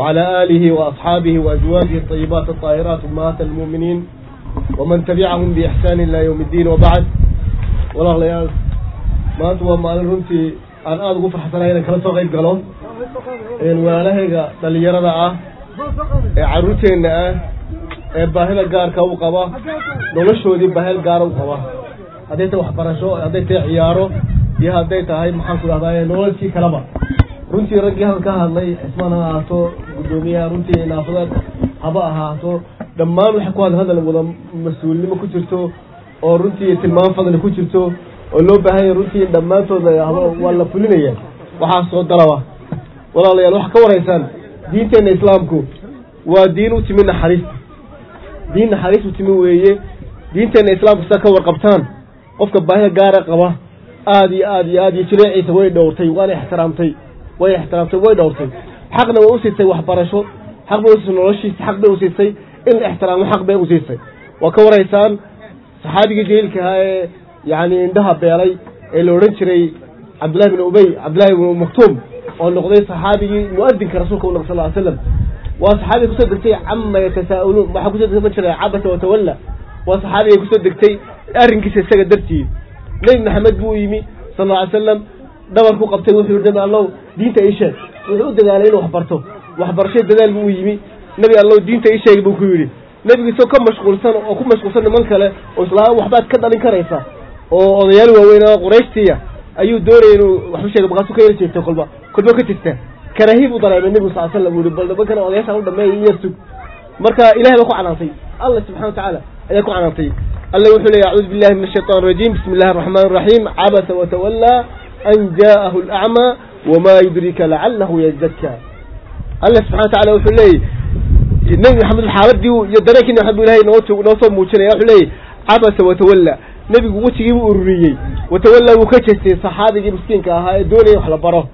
وعلى آله وأصحابه وأزواجه الطيبات الطاهرات أمهات المؤمنين ومن تبعهم بإحسان إلى يوم الدين وبعد والله ليال ما أنتم ما runtii aan aada ugu farxsanahay inaan kala soo qayb galo walaalahayga dhalinyarada ah ee caruurteenna ah ee baahida gaarka u qaba noloshoodii baahil gaara u qaba hadday tahay waxbarasho hadday tahay ciyaaro iyo hadday tahay maxaan ku dhahdaa nololkii kaleba runtii raggii hadal ka hadlay xismaan ha ahaato guddoomiyaha runtii naafada haba ahaato dhammaan waxay ku hadla hadal wada mas-uulnimo ku jirto oo runtii tilmaam fadli ku jirto oo loo baahanya runtii dhammaantooda waa la fulinaya waxaa soo dalaba walaalayaal waxaa ka waraysaan diinteenna islaamku waa diin u timi naxariista diin naxariis u timi weeye diinteenna islaamku sidaa ka warqabtaan qofka baahida gaara qaba aada iyo aad iyo aad iyo jileeciisa way dhowrtay waana ixtiraamtay way ixtiraamtay way dhowrtay xaqna way usiisay waxbarasho xaq bay usiisay noloshiisa xaq bay usiisay in la ixtiraamo xaq bay usiisay waa ka waraysaan saxaabigii jaliilka ahaa ee yacni indhaha beelay ee la odhan jiray cabdullahi bin ubey cabdullahi bin maktuum oo noqday saxaabigii mu'adinka rasuulka u noqo sal ly slam waa saxaabiga kusoo degtay cama yatasaa'iluun waxaa kusoo degtay ma jira cabasa watawalla waa saxaabiga kusoo degtay arrinkiisa isaga dartii nebi maxamed buu yimi sal lla ly slam dhabar ku qabtay wuxuu yihi nabi allow diinta ii sheeg wuxuu u dadaalay inuu waxbarto waxbarasho dadaal buu u yimi nebi allow diinta ii sheeg buu ku yidhi nebigiisoo ka mashquulsan oo ku mashquulsan niman kale oo islaama waxbaad ka dhalin karaysa oo odayaal waaweyn oo qurayshtiya ayuu doonaya inuu waxu sheega markaasuu ka yar jeegta kolba kolba ka jirta karaahiib u dareemay nebigu sal slam uu yihi bal nimankana odayaashaan u dhameeya in yar sug marka ilahay baa ku canaantay allah subxana wa tacaala ayaa ku canaantay alla wuxuu leeya acuudu billahi min ashaytan arajiim bismi illahi araxmaan araxiim cabasa watawallaa an jaa'ahu alacmaa wamaa yudrika lacalahu yazakka alla subxana wa tacala wuxuu leeyay nebi maxamed xaaladii iyo dareenkii nabi maxamed bu ilahay noo noo soo muujinaya wuxuu leeyay cabasa watawalla nebigu wejigii buu ururiyey watawalla wuu ka jeestay saxaabigii miskiinka ahaa ee doonaya wax la baro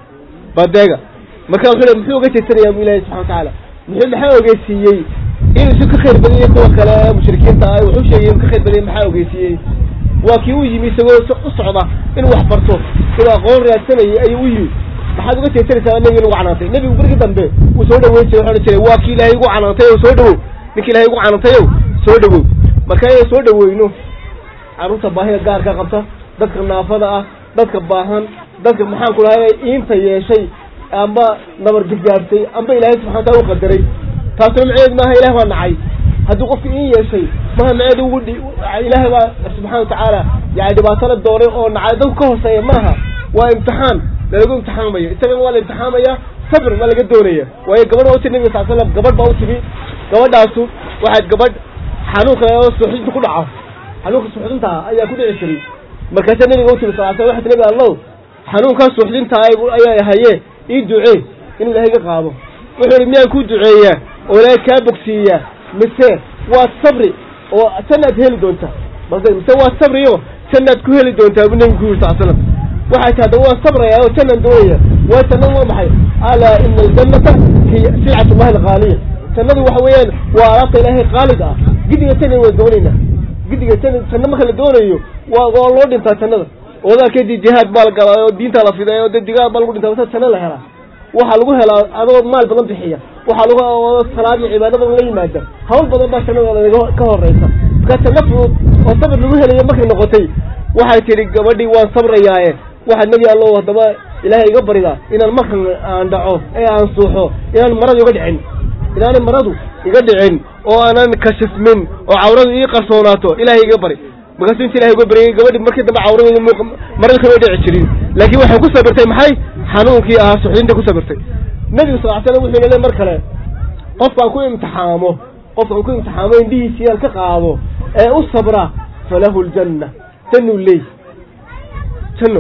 badeega marka wuxuu le muxuu uga jeesanaya bu ilahi subxana wa tacaala muxuu maxaa ogeysiiyey inuu isu ka khayr badanyay kuwa kale ee mushrikiinta ah wuxuu sheegay inuu ka khayr badanyay maxaa ogeysiiyey waa kii u yimi isagoo u socda inuu wax barto inuu aqoon raadsanayay ayuu u yimi maxaad uga jeesanaysaa nebiga lagu canaantay nebigu bergii dambe wuu soo dhaweyn jiray waxu odhan jiray waa kii ilaahay igu canaantay o soo dhawow ninki ilahay igu canaantayow soo dhawow marka inay soo dhaweyno carruurta baahida gaarka qabta dadka naafada ah dadka baahan dadka maxaan ku dhahay iinta yeeshay amba nabar gargaartay amba ilaahay subxana wataala u qadaray taasuna maceed maaha ilaah baa nacay haddii qofka iin yeeshay maha maceed ugu ilaahay baa subxana watacaala yani dhibaatala dooray oo nacay dadku ka hooseeya maaha waa imtixaan lalagu imtixaamayo isagana waa la imtixaamaya sabr ma laga doonaya waayo gabadh waa u tiri nabiga sal slam gabadh baa u timi gabadhaasu waxaad gabadh xanuunka suuxdinta ku dhaca xanuunka suuxdintaa ayaa ku dhici jiray markaasa nabiga u timi sal slam waxay ti nabi allow xanuunkaa suuxdintaa ayaa haye ii ducee in ilahay ga qaado wuxuu ihi miyaan kuu duceeyaa oo ilaahay kaa bogsiiyaa mise waa sabri oo jannaad heli doontaa mise waa sabriyo jannaad ku heli doontaa buu nabigu ku yiri sal slam waxay ti haddaba waan sabraya oo jannaan doonaya waa jannan waa maxay alaa ina aljannata hiya silcat ullahi alghaaliya jannadu waxa weeyaan waa alaabta ilaahay qaalid ah gidiga jannan waan doonaynaa gidiga janna janno marka la doonayo waa waa loo dhintaa jannada wadaarkeedii jihaad baa la galaa oo diinta la fiday oo digaad baa lagu dhintaa wasa janno la helaa waxaa lagu helaa adoo maal badan bixiya waxaa lagu salaad iyo cibaado badan la yimaada hawl badan baa jannada ka horeysa marka janno fudud oo sabir lagu helayo markay noqotay waxay tidhi gabadhii waan sabrayaaye waxaad nebi allow haddaba ilaahay iga baridaa inaan markan aan dhaco ee aan suuxo inaan maradu iga dhicin inaanay maradu iga dhicin oo aanan kashifmin oo cawradu ii qarsoonaato ilaahay iga bari markaasuu inta ilahay uga baryay gabadhi markii dambe cawradeedu m marada kama dhici jirin laakiin waxay ku sabirtay maxay xanuunkii ahaa suxdinta ku sabirtay nebigu sal slam wuxuu lele mar kale qofkaan ku imtixaamo qofkaan ku imtixaamo indhihiisiyaan ka qaado ee u sabra falahu ljanna jannuu leey janno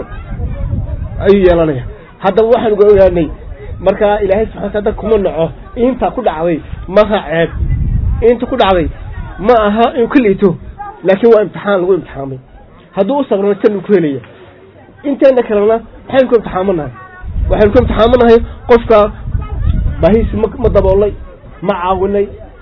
ayuu yeelanaya haddaba waxaan uga ogaanay markaa ilaahay subxana wataala kuma naco inta ku dhacday maaha ceeb inta ku dhacday ma aha inuu ka liito laakiin waa imtixaan lagu imtixaamay hadduu u sabrana jannu ku helaya inteena kalena maxaynu ku imtixaamanahay waxaynu ku imtixaamanahay qofka baahiisi ma ma daboolnay ma caawinay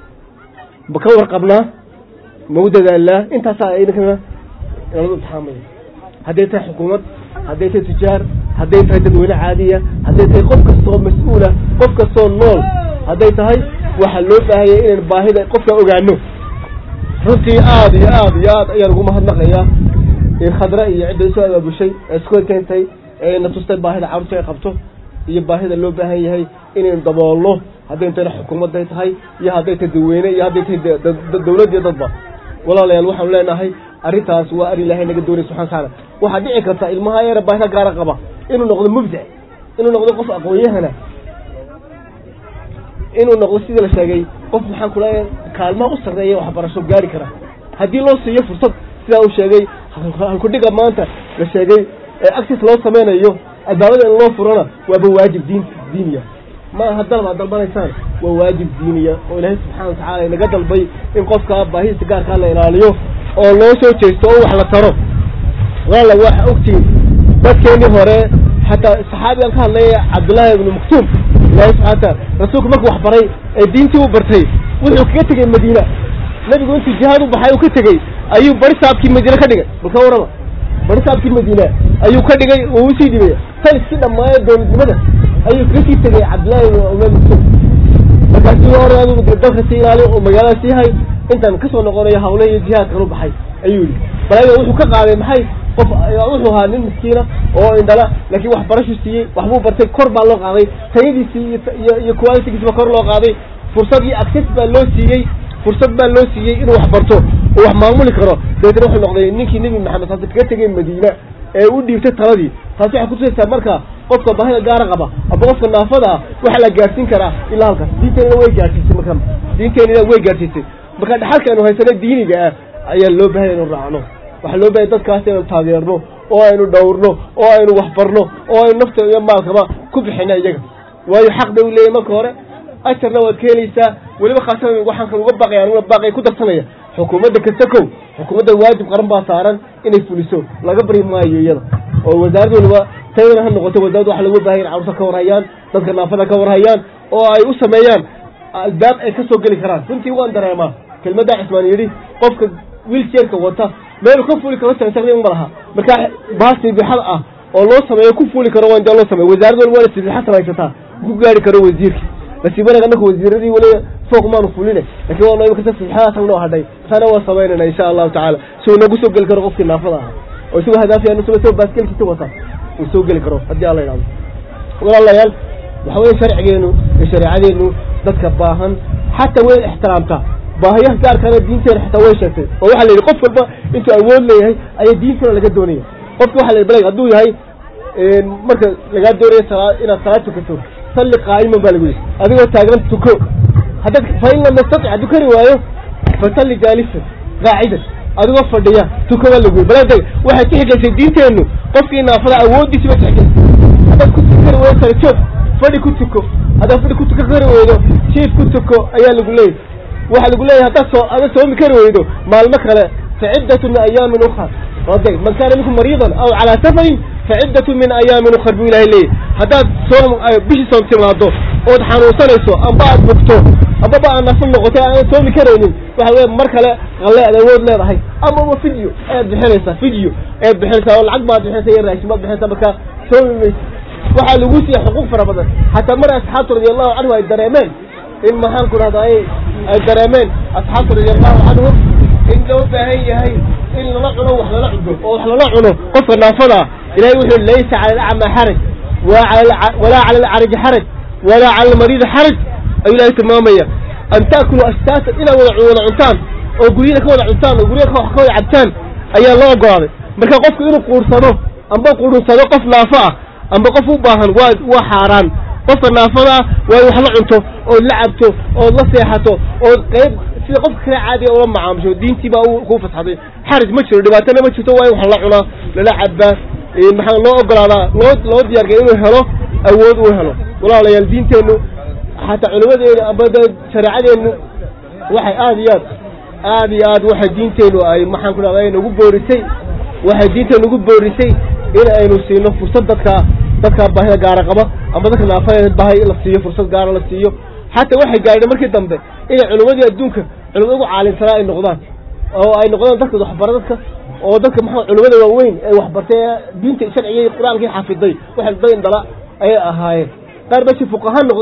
ma ka warqabnaa ma u dadaalnaa intaasaa aynkana lagu imtixaamaya hadday tahay xukuumad hadday tahay tujaar hadday tahay dadweyne caadiya hadday tahay qof kastoo mas-uula qof kastoo nool hadday tahay waxaa loo baahayay inaynu baahida qofka ogaano runtii aada iyo aada iyo aad ayaan ugu mahadnaqayaa in khadre iyo cidda isu abaabushay ee isku keentay ee na tustay baahida carruurta ay qabto iyo baahida loo baahan yahay inaynu daboolno hadday intayna xukuumadday tahay iyo hadday tahay dadweyne iyo hadday tahay dawlad iyo dadba walaalayaal waxaanu leenahay arrintaas waa arrin ilaahay naga doonay subxana watacaala waxaa dhici karta ilmaha yara baahida gaara qaba inuu noqdo mubdac inuu noqdo qof aqoon-yahana inuu noqdo sidii la sheegay qof maxaan ku leeyahay kaalmaha u sarreeya waxbarasho gaari kara haddii loo siiyo fursad sidaa uu sheegay halkudhiga maanta la sheegay ee actis loo sameynayo albaabada in loo furana waaba waajib diin diiniya ma aha dalab aad dalbanaysaan waa waajib diiniya oo ilaahay subxana watacala inaga dalbay in qofka baahidiisa gaarkaa la ilaaliyo oo loo soo jeesto oo wax la taro wala waxa ogtiin dadkeenii hore xataa saxaabigan ka hadlaya cabdullaahi ibnu maktuum ilahi subxana wataala rasuulku markuu wax baray ee diintii u bartay wuxuu kaga tegey madiina nebigu intuu jihaad u baxay uu ka tegey ayuu bari saabkii madiine ka dhigay balka warrama bari saabkii madiina ayuu ka dhigay uu usii dhibaya tan iskii dhammaaya dowladnimada ayuu kaga sii tegey cabdullaahi ibnu maktuum markaasuu hore adigu dalka sii ilaali oo magaalada sii hay intaan kasoo noqonayo hawle iyo jihaadkan u baxay ayuu yidhi balaaga wuxuu ka qaaday maxay qof wuxuu ahaa nin miskiina oo indhala laakiin waxbarashu siiyey waxbuu bartay kor baa loo qaaday tayadiisii iyo iyo qualitigiisba kor loo qaaday fursad iyo access baa loo siiyey fursad baa loo siiyey inuu wax barto oo wax maamuli karo dabeetna wuxuu noqday ninkii nebi maxamed saase kaga tegay madiina ee u dhiibtay taladii taasi waxay kutusaysaa marka qofka baahida gaara qaba aba qofka naafada ah waxaa la gaarsiin karaa ilaa halkaas diinteenina way gaarsiisay marka diinteenina way gaarsiisay marka dhaxalka aynu haysanay diiniga ah ayaa loo bahaya inu raacno waxaa loo bahaya dadkaas inaynu taageerno oo aynu dhowrno oo aynu waxbarno oo aynu nafta iyo maalkaba ku bixina iyaga waayo xaq bay u leeyahy marka hore ajarna waad ka helaysaa weliba khaasatan waxaan kan uga baaqaya aniguna baaqay ku darsanaya xukuumadda kasta kow xukuumadda waajib qaran baa saaran inay fuliso laga bari maayo iyada oo wasaarad waliba tayana ha noqoto wasarad waxa lagu baahaya in carruurta ka warhayaan dadka naafada ka warhayaan oo ay u sameeyaan albaab ay ka soo geli karaan runtii waan dareemaa kelmaddaa cismaan yidhi qofka wiiljeerka wata meelu ka fuli karo taqriiban ma laha marka baas sibixad ah oo loo sameeyo ku fuli karo waa intaa loo sameeyo wasaarad waliba waa sibixa samaysataa ku gaari karo wasiirkii nasiib wanaag annaku wasiiradii weliba fooq maanu fuline lakin waa imika sibixadaas noo hadhay taana waa samaynayna insha allahu tacaala si uu noogu soo geli karo qofkii naafada ahaa oo isagoo hadaafiya isagoo baaskelkiisa wata uu soo geli karo haddii alla yidhahdo walaalayaal waxa weye sharcigeenu iyo shareecadeenu dadka baahan xataa way ixtiraamtaa baahiyaha gaarkaana diinteena xataa way sheegtay oo waxaa la yidhi qof walba intuu awood leeyahay ayaa diintana laga doonaya qofka waxa la yidhi balag hadduu yahay marka lagaa doonaya salaa inaad salaad tukato salli qaa'iman baa lagu yidhi adigoo taagan tuko haddaad fa in lam yastatic hadduu kari waayo fasalli jaalisan qaacidan adigoo fadhiya tuko baa lagu yidhi balag waxay tixgelisay diinteennu qofkii naafada awooddiisi bay tixgelisay haddaad ku tukari waydo sare joog fadhi ku tuko haddaad fadhi ku tuka kari weydo jiif ku tuko ayaa lagu leeyahy waxaa lagu leeyahay haddaad soo ada soomi kari weydo maalmo kale faciddatu min ayaamin ukhar oday man kaana minkum mariidan aw calaa safarin faciddatu min ayaamin ukhar buu ilahay leeyahy haddaad soom bishii soom timaado ood xanuunsanayso amba aad bugto ambaba aad nafal noqotay aanad soomi karaynin waxa weye mar kale qalle aad awood leedahay amaba video ayaad bixinaysaa video ayaad bixinaysaa oo lacag baad bixinaysa iyo raashin baad bixinaysaa markaa soomi maysa waxaa lagu siiya xuquuq fara badan xataa mar asxaabtu radiallahu canhu ay dareemeen in maxaan ku dhahda ay ay dareemeen asxaabtu radiallahu canhum in loo baahan yahay in lala cuno wax lala cudo oo wax lala cuno qofka naafada ah ilahay wuxuu laysa cala alacma xaraj walaa cala alcaraji xaraj walaa cala almariidi xaraj ayuu ilahay tilmaamaya an taakulu ashtaatan inaad wada wada cuntaan oo guryada ka wada cuntaan oo guryaha wax ka wada cabtaan ayaa loo ogolaaday marka qofku inuu quursado amba qurunsado qof naafo ah amba qof u baahan waa waa xaaraan qofka naafada ah waa in wax la cunto ood la cabto ood la seexato ood qayb sida qofka kale caadiga ula macaamusho diintii baa kuu fasxaday xaraj ma jiro dhibaatana ma jirto waa in wax la cunaa lala cabaa maxaa loo ogolaadaa loo loo diyaargaya inuu helo awood uu helo walaalayaal diinteennu xataa culimadeena amba shareecadeennu waxay aada iyo aad aada iyo aad waxay diinteennu ay maxaan ku dhahda nagu boorisay waxay diinteenu nagu boorisay in aynu siino fursad dadka dadka baahida gaara qaba ama dadka naafada baahay in la siiyo fursad gaara la siiyo xataa waxay gaadheen markii dambe inay culimmadii adduunka culimada ugu caalimsanaa ay noqdaan oo ay noqdaan dadka waxbara dadka oo dadka maxaa culimada waaweyn ee waxbartay ee diinta sharciga qur-aankii xafiday waxay dad indhala ayay ahaayeen qaar ba si fuqaha noqday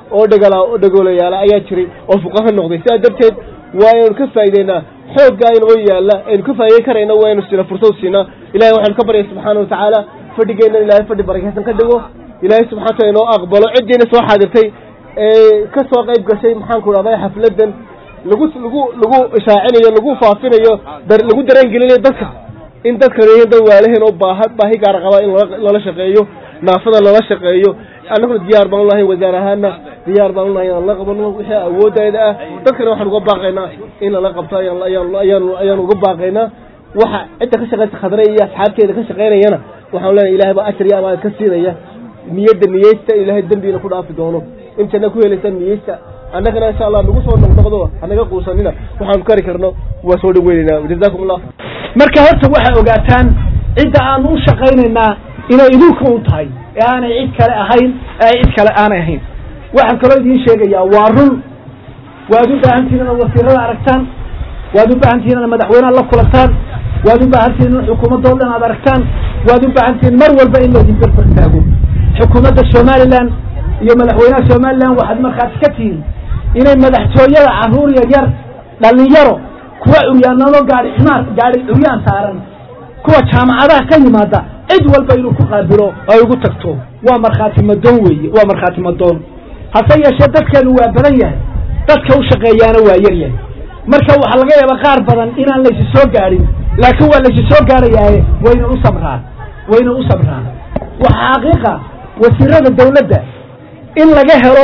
oo dhegala dhegoolayaala ayaa jiray oo fuqaha noqday sidaa darteed waa aynu ka faa'ideynaa xooggaa inoo yaalla aynu ka faa'ideyn karayna waa aynu sina fursad siinaa ilahay waxaynu ka baryay subxaana watacaala fadhigeenna ilahay fadhi barakaysan ka dhigo ilaahay subxana wataala inoo aqbalo ciddiina soo xaadirtay ee ka soo qayb gashay maxaanku dhahday xafladdan lagu lagu lagu ishaacinayo lagu faafinayo lagu dareen gelinayo dadka in dadkan yihiin dad waalaheen oo baaha baahi gaara qabaa in lala shaqeeyo naafada lala shaqeeyo annaguna diyaar baan ulahay wasaar ahaana diyaar baan ulahay inaan la qabano wixii awoodayda ah dadkana waxaan uga baaqaynaa in lala qabto ayaan ayaan ayaan uga baaqaynaa waxa cidda ka shaqeysa khadre iyo asxaabteeda ka shaqeynayana waxaan leenahay ilahay baa ajar iyo amaad ka siinaya niyadda niyeysta ilaahay dembiina ku dhaafi doono intana ku helaysa niyeysta annagana insha allah nagu soo noqnoqdo hanaga quusanina waxaanu kari karno waa soo dhaweynaynaa jazakum allah marka horta waxay ogaataan cidda aanu u shaqaynaynaa inay idinku u tahay ee aanay cid kale ahayn ee cid kale aanay ahayn waxaan kaloo idiin sheegayaa waa run waad u baahantihin inaad wasiirada aragtaan waad u baahantihin inaad madaxweyneha la kulantaan waad u baahantihin in xukuumadda o dhan aad aragtaan waad u baahantihin mar walba in laydin berber taago xukuumadda somalilan iyo madaxweynaha somalilan waxaad markhaati ka tihiin inay madaxtooyada carruur yar yar dhalinyaro kuwa curyaanano gaari ximaar gaari curyaan saaran kuwa jaamacadaha ka yimaada cid walba inuu ku qaabilo ay ugu tagto waa markhaati madoon weeye waa markhaati madoon hase yeeshee dadkeenu waa badan yahay dadka u shaqeeyaana waa yar yahay marka waxaa laga yaaba qaar badan inaan laysi soo gaadhin laakiin waa laysi soo gaarayaaye wayna u samraan wayna u samraan waxaa xaqiiqa wasiirada dawladda in laga helo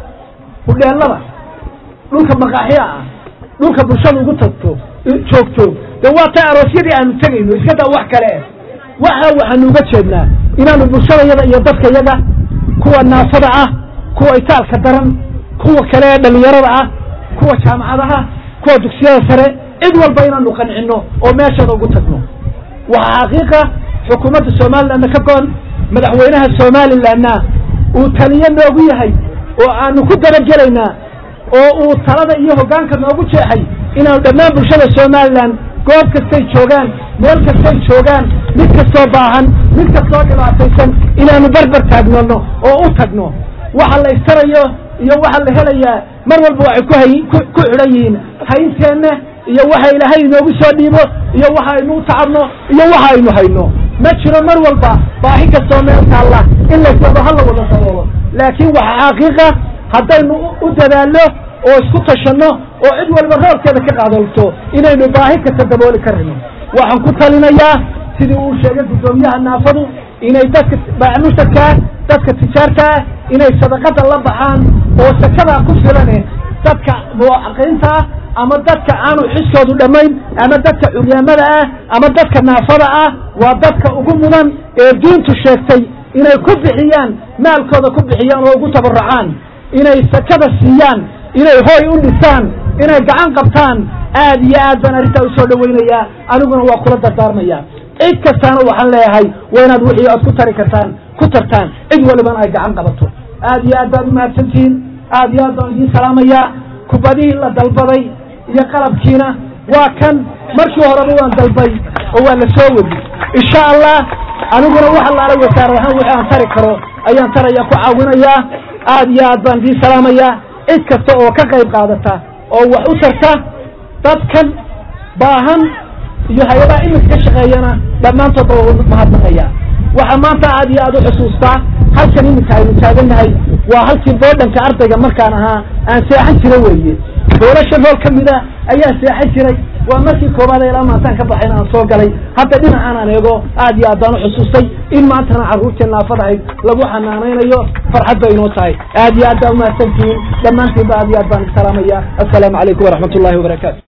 hudheelada dhulka maqaaxya ah dhulka bulshada ugu tagto joogto de waa ta aroosyadii aanu tegayno iska daa wax kale eh waxa waxaanu uga jeednaa inaanu bulshadayada iyo dadkayaga kuwa naafada ah kuwa itaalka daran kuwa kale ee dhalinyarada ah kuwa jaamacadaha kuwa dugsiyada sare cid walba inaanu qancino oo meeshada ugu tagno waxaa xaqiiqa xukuumadda somalilandna ka go-an madaxweynaha somalilandna uu taliyo noogu yahay oo aanu ku dabagelaynaa oo uu talada iyo hoggaanka noogu jeexay inaanu dhammaan bulshada somalilan goob kastay joogaan meel kastay joogaan mid kastoo baahan mid kastoo dhibaataysan inaanu berber taagnano oo u tagno waxa la istarayo iyo waxa la helayaa mar walba waxay ku hay ku ku xidhan yihiin haynteenna iyo waxa ilaahay inoogu soo dhiibo iyo waxa aynu u tacabno iyo waxa aynu hayno ma jiro mar walba baahi kastoo meel taalla in laysado ha la wada daboolo laakiin waxa xaqiiqa haddaynu u dadaalno oo isku tashanno oo cid walba roolkeeda ka qaadalto inaynu baahi kasta dabooli karayno waxaan ku talinayaa sidii uu sheegay guddoomiyaha naafadu inay dadka baanushadkaa dadka tijaartaa inay sadaqada la baxaan oo sakadaa ku filane dadka muwacaqiinta ah ama dadka aanu xiskoodu dhammayn ama dadka curyaamada ah ama dadka naafada ah waa dadka ugu mudan ee diintu sheegtay inay ku bixiyaan maalkooda ku bixiyaan oo ugu tabarrucaan inay sakada siiyaan inay hooy u dhisaan inay gacan qabtaan aad iyo aad baan arrintaa usoo dhawaynayaa aniguna waa kula dardaarmaya cid kastaana waxaan leeyahay waa inaad wixii aad ku tari kartaan ku tartaan cid walibana ay gacan qabato aad iyo aad baad umahadsantihiin aad iyo aad baan idiin salaamayaa kubadihii la dalbaday iyo qalabkiina waa kan markii horeba waan dalbay oo waa la soo wadi insha allah aniguna wax allaala wasaar ahaan wixii aan tari karo ayaan taraya ku caawinayaa aad iyo aad baan idiin salaamayaa cid kasta oo ka qayb qaadata oo wax u tarta dadkan baahan iyo hay-adaha iminka ka shaqeeyana dhammaantoodba waa mahadnaqaya waxaa maanta aad iyo aad u xusuustaa halkan iminka aynu taagannahay waa halkii boodhanka ardayga markaan ahaa aan seexan jira weeye doolasha nool ka mida ayaa seexan jiray waa markii koobaad ilaa maantaan ka baxayn aan soo galay hadda dhinacan aan eego aad iyo aad baan u xusuustay in maantana carruurtii naafadahayd lagu xanaanaynayo farxad bay inoo tahay aad iyo aad baa umahadsantihiin dhammaantiinba aad iyo aad baan salaamaya assalaamu calaykum waraxmat ullahi wabarakaatu